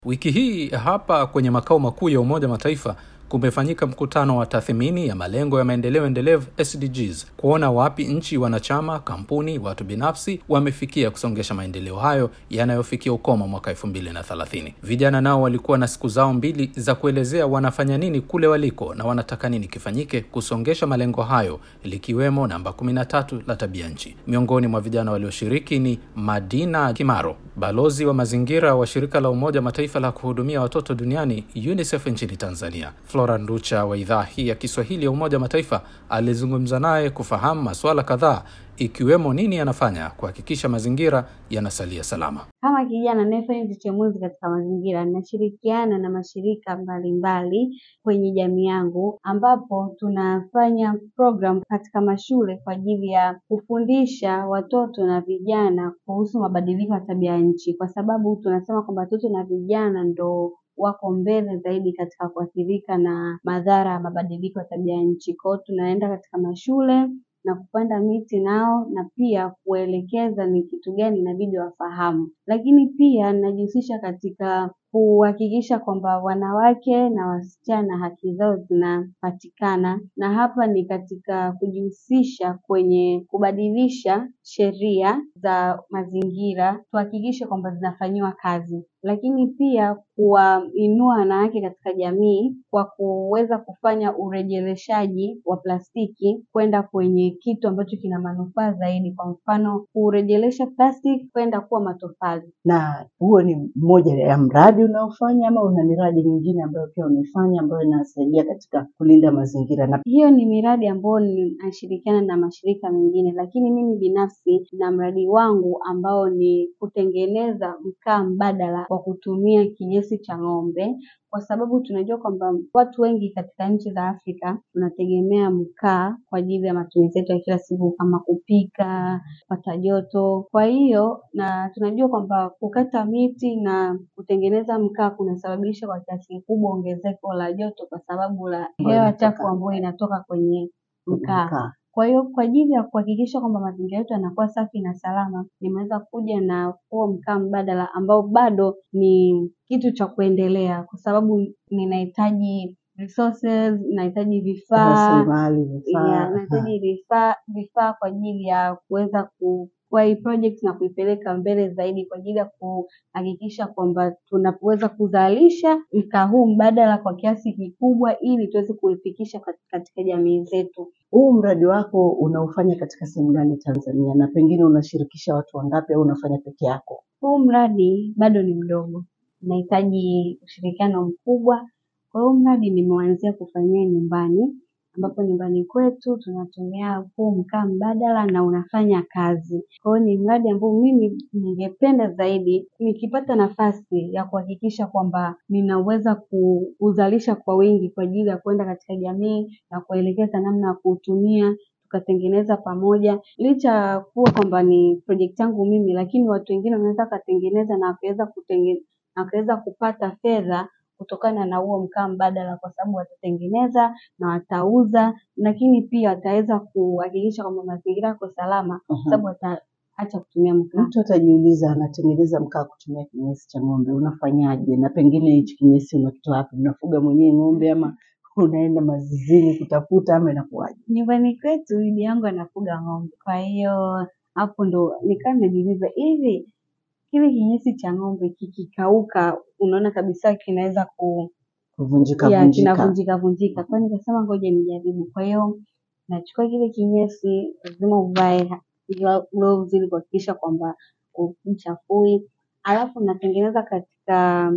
Wiki hii hapa kwenye makao makuu ya Umoja wa Mataifa kumefanyika mkutano wa tathmini ya malengo ya maendeleo endelevu SDGs, kuona wapi nchi wanachama, kampuni, watu binafsi wamefikia kusongesha maendeleo hayo yanayofikia ukomo mwaka 2030. Vijana nao walikuwa na siku zao mbili za kuelezea wanafanya nini kule waliko na wanataka nini kifanyike kusongesha malengo hayo, likiwemo namba 13 la tabia nchi. Miongoni mwa vijana walioshiriki ni Madina Kimaro, balozi wa mazingira wa shirika la Umoja wa Mataifa la kuhudumia watoto duniani UNICEF nchini Tanzania. Flora Nducha wa idhaa hii ya Kiswahili ya Umoja wa Mataifa alizungumza naye kufahamu masuala kadhaa ikiwemo nini anafanya kuhakikisha mazingira yanasalia salama. Kama kijana anayefanya uchochemuzi katika mazingira, ninashirikiana na mashirika mbalimbali kwenye jamii yangu, ambapo tunafanya program katika mashule kwa ajili ya kufundisha watoto na vijana kuhusu mabadiliko ya tabia nchi, kwa sababu tunasema kwamba watoto na vijana ndo wako mbele zaidi katika kuathirika na madhara ya mabadiliko ya tabia nchi. Kwa hiyo tunaenda katika mashule na kupanda miti nao na pia kuelekeza ni kitu gani inabidi wafahamu, lakini pia ninajihusisha katika kuhakikisha kwamba wanawake na wasichana haki zao zinapatikana, na hapa ni katika kujihusisha kwenye kubadilisha sheria za mazingira, tuhakikishe kwamba zinafanyiwa kazi, lakini pia kuwainua wanawake katika jamii kwa kuweza kufanya urejeleshaji wa plastiki kwenda kwenye kitu ambacho kina manufaa zaidi, kwa mfano kurejelesha plastiki kwenda kuwa matofali. Na huo ni mmoja ya mradi unaofanya ama una miradi mingine ambayo pia unaifanya ambayo inasaidia katika kulinda mazingira? Na Hiyo ni miradi ambayo ninashirikiana na mashirika mengine, lakini mimi binafsi na mradi wangu ambao ni kutengeneza mkaa mbadala kwa kutumia kinyesi cha ng'ombe, kwa sababu tunajua kwamba watu wengi katika nchi za Afrika tunategemea mkaa kwa ajili ya matumizi yetu ya kila siku kama kupika, kupata joto. Kwa hiyo na tunajua kwamba kukata miti na kutengeneza mkaa kunasababisha kwa kiasi kikubwa ongezeko la joto kwa sababu la hewa chafu ambayo inatoka kwenye mkaa. mkaa. Kwa hiyo kwa ajili ya kuhakikisha kwamba mazingira yetu yanakuwa safi na salama, nimeweza kuja na huo mkaa mbadala ambao bado ni kitu cha kuendelea, kwa sababu ninahitaji resources, nahitaji vifaa Rasilimali, vifaa. yeah, nahitaji vifaa vifaa kwa ajili ya kuweza kuchukua hii project na kuipeleka mbele zaidi kwa ajili ya kuhakikisha kwamba tunaweza kuzalisha mkaa huu mbadala kwa kiasi kikubwa ili tuweze kuifikisha kat- katika jamii zetu. Huu mradi wako unaufanya katika sehemu gani Tanzania, na pengine unashirikisha watu wangapi au unafanya peke yako? Huu mradi bado ni mdogo, unahitaji ushirikiano mkubwa. Kwa hiyo mradi nimeanzia kufanyia nyumbani, ambapo nyumbani kwetu tunatumia huu mkaa mbadala na unafanya kazi. Kwa hiyo ni mradi ambao mimi ningependa zaidi nikipata nafasi ya kuhakikisha kwamba ninaweza kuuzalisha kwa wingi kwa ajili ya kwenda katika jamii na kuelekeza namna ya kuutumia tukatengeneza pamoja, licha ya kuwa kwamba ni project yangu mimi, lakini watu wengine wanaweza wakatengeneza na wakaweza kutenge na wakaweza kupata fedha kutokana na huo mkaa mbadala, kwa sababu watatengeneza na watauza, lakini pia wataweza kuhakikisha kwamba mazingira yako salama, kwa sababu wataacha kutumia mkaa. Mtu atajiuliza, anatengeneza mkaa kutumia kinyesi cha ng'ombe, unafanyaje? Na pengine hichi kinyesi unakitoa wapi? Unafuga mwenyewe ng'ombe ama unaenda mazizini kutafuta ama inakuwaje? Nyumbani kwetu bibi yangu anafuga ng'ombe, kwa hiyo hapo ndo nikawa najiuliza hivi kile kinyesi cha ng'ombe kikikauka, unaona kabisa kinaweza ku Kuvunjika ya vunjika. kinavunjika vunjika. Kwa hiyo nikasema ngoja nijaribu. Kwa hiyo nachukua kile kinyesi, lazima uvae glo- gloves ili kuhakikisha kwamba huchafui, alafu natengeneza katika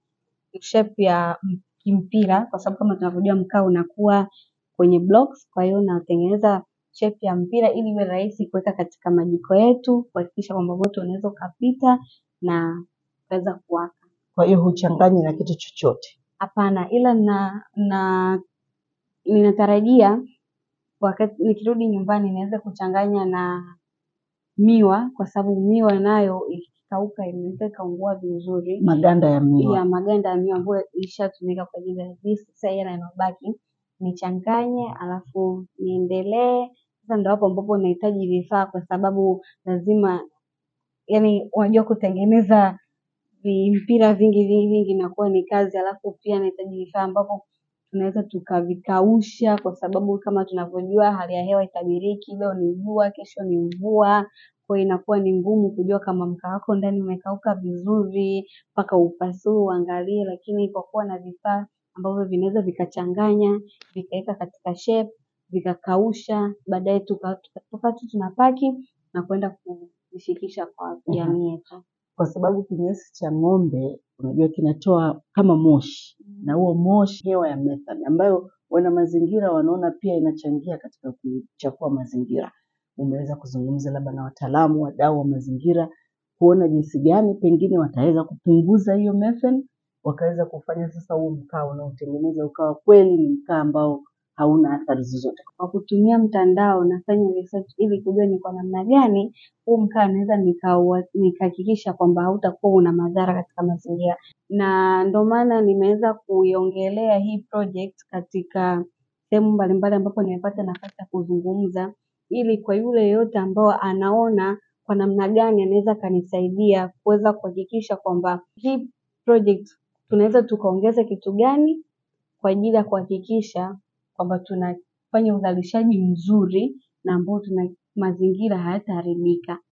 shape ya m- kimpira, kwa sababu kama tunavyojua mkaa unakuwa kwenye blocks. Kwa hiyo natengeneza shape ya mpira ili iwe rahisi kuweka katika majiko yetu, kuhakikisha kwamba moto unaweza ukapita na ukaweza kuwaka. Kwa hiyo huchanganyi na kitu chochote. Hapana, ila na na ninatarajia wakati nikirudi nyumbani niweze kuchanganya na miwa, kwa sababu miwa nayo ikikauka inaweza ikaungua vizuri Maganda ya miwa. ya maganda ya miwa ambayo ilishatumika kwa ajili ya juice, sasa yale yanabaki nichanganye, alafu niendelee. Sasa ndo hapo ambapo nahitaji vifaa, kwa sababu lazima, yani unajua kutengeneza vimpira vingi vingi vingi inakuwa ni kazi, alafu pia nahitaji vifaa ambapo tunaweza tukavikausha, kwa sababu kama tunavyojua hali ya hewa itabiriki, leo ni jua, kesho ni mvua. Kwa hiyo inakuwa ni ngumu kujua kama mkaa wako ndani umekauka vizuri, mpaka upasue uangalie, lakini kwa kuwa na vifaa ambavyo vinaweza vikachanganya, vikaweka katika shape, vikakausha, baadaye tuka tuka tu tunapaki na kwenda kuvifikisha kwa jamii yetu. Kwa sababu kinyesi cha ng'ombe unajua kinatoa kama moshi, na huo moshi hewa ya methane ambayo wana mazingira wanaona pia inachangia katika kuchafua mazingira. Umeweza kuzungumza labda na wataalamu, wadau wa mazingira kuona jinsi gani pengine wataweza kupunguza hiyo methane, wakaweza kufanya sasa huu mkaa unaotengeneza ukawa kweli ni mkaa ambao hauna athari zozote. Kwa kutumia mtandao nafanya research ili kujua ni kwa namna gani huu mkaa naweza nikaua- nikahakikisha kwamba hautakuwa una madhara katika mazingira, na ndio maana nimeweza kuiongelea hii project katika sehemu mbalimbali ambapo nimepata nafasi ya kuzungumza, ili kwa yule yeyote ambao anaona kwa namna gani anaweza akanisaidia kuweza kuhakikisha kwamba hii project tunaweza tukaongeza kitu gani kwa ajili ya kuhakikisha kwamba tunafanya uzalishaji mzuri na ambao tuna mazingira hayataharibika.